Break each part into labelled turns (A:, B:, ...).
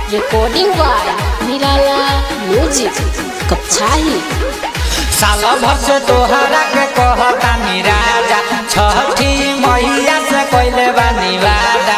A: recording by Nirala Music कपछाही
B: साल भर से तोहरा के कहता राजा छठी मैया से कोइले बानी वादा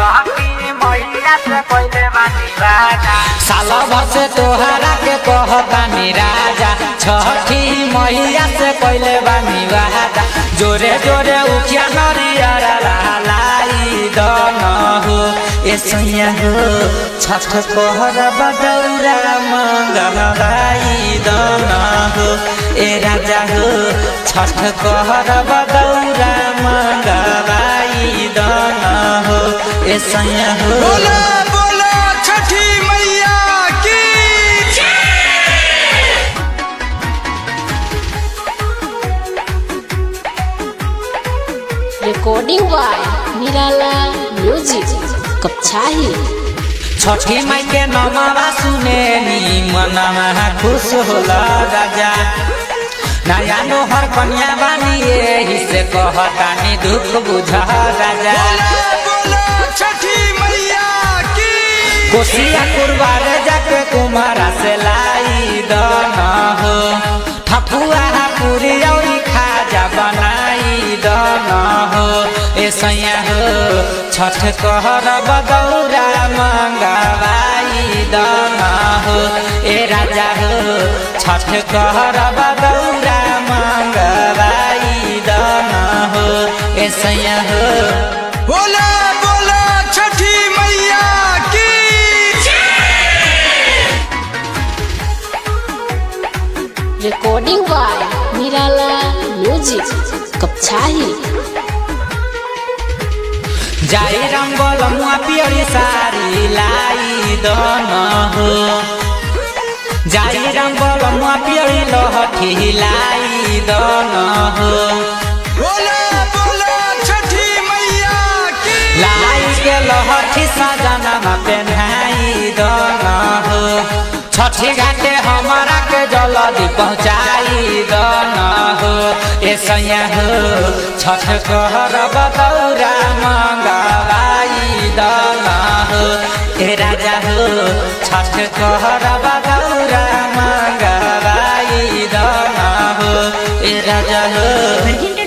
B: साल भर से तोहरा के कहता राजा छठी मैया से कोइले बानी वादा जोरे जोरे उखिया नरियर लाई दन हो ए सैया हो छठ कहर बदौरा मंगलाई दन हो ए राजा हो छठ कहर बदौरा मंगलाई दन हो ए सैया हो
C: बोला बोला छठी मैया की
A: recording by Nirala Music कपछाही
B: छठी माई के नमवा सुने नी मनवा खुश होला राजा नया नोहर कन्या बानी एही से कहतानी दुख बुझा राजा
C: बोला बोला छठी मैया की
B: कोसिया कुरबार जाके कुमारा से लाई दन हो ठपुआ पूरी औरी खाजा बनाई दन हो ए सैया हो छठ कहर बदौरा मंगवाई दन हो ए राजा हो छठ कहर बदौरा मंगवाई दन हो ए सैया हो
C: बोला बोला छठी मैया की
A: recording by Nirala Music कपछाही
B: जाई रंगल मुआ पियरी सारी लाई दन हो जाई रंगल मुआ पियरी लहठी लाई दन हो
C: बोला बोला छठी मैया की
B: लाई के लहठी सजनमा पेन्हाई दन हो छठी घाटे हमारा के जल्दी पहुँचाई दन हो ए सैया हो छठ कहर बदौरा मंगवाई दन हो ए राजा हो छठ कहर बदौरा मंगवाई दन हो ए राजा हो